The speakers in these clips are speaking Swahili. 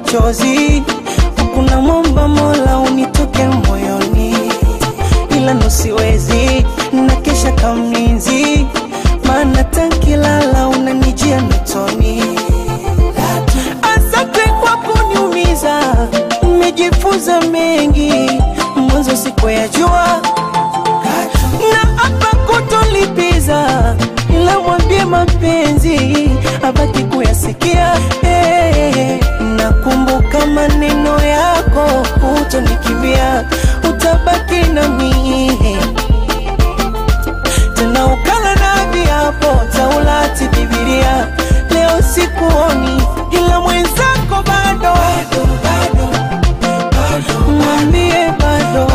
machozi, kuna momba Mola unitoke moyoni, ila nusiwezi na kesha kamlinzi, maana tankilala unanijia notoni. Asante kwa kuniumiza, nimejifunza mengi, mwanzo sikuyajua na hapa kutolipiza, ila mwambie mapenzi abaki kuyasikia. Hey, nakumbuka maneno yako, hutonikimbia, utabaki nami tena ukala na viapo Taurati, Bibilia. Leo sikuoni, ila mwenzako bado, mwambie bado,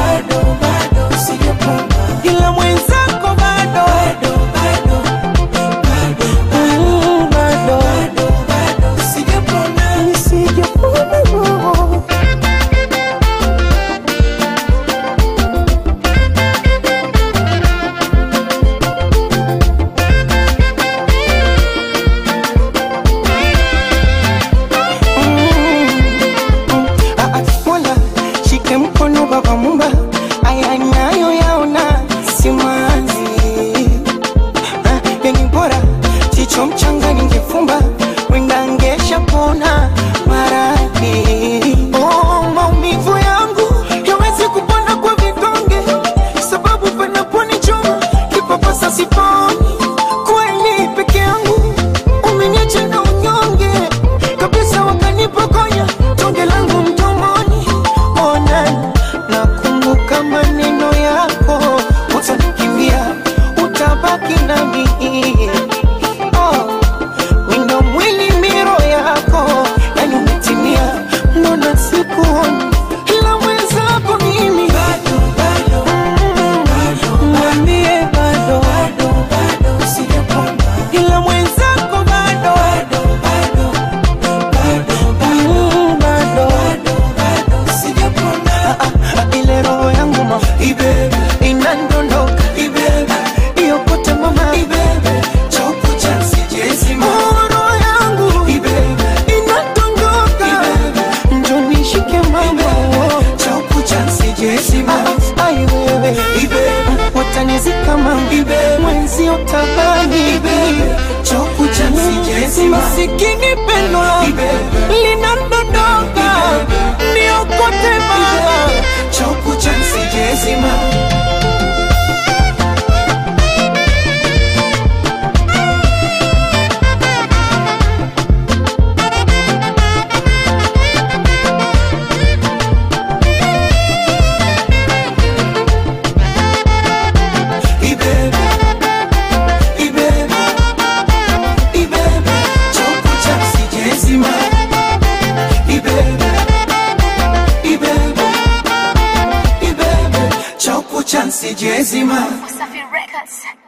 ila mwenzako bado, Mm, bado, sijapona roho. Ah, ah, Mola shike mkono baba mumba, aya nayo yaona simanzi. Ah, yani bora jicho mchanga ningefumba, wenda ngesha pona maradhi. Oh, maumivu yangu yawezi kupona kwa vidonge, sababu panaponichoma kipapasa siponi. Kweli peke yangu umeniacha na unyonge kabisa, wakanipokonya tonge langu mdomoni. Ona, nakumbuka maneno yako, utanikimbia, utabaki nami. Oh, wino mwili miro yako, yani umetimia, mbona sikuoni ila mwenzako mimi Mm, mwambie bado, ila mwenzako bado, Mm, bado. Ah, ah, ah, ile roho yangu ma inandondoka iyokote mama Oh, roho yangu inadondoka njo nishike mama Ah, ai wewe watanizika mama mwenzi utabani masikini pendo linadondoka niokote mama Chance Jezima Safi Records.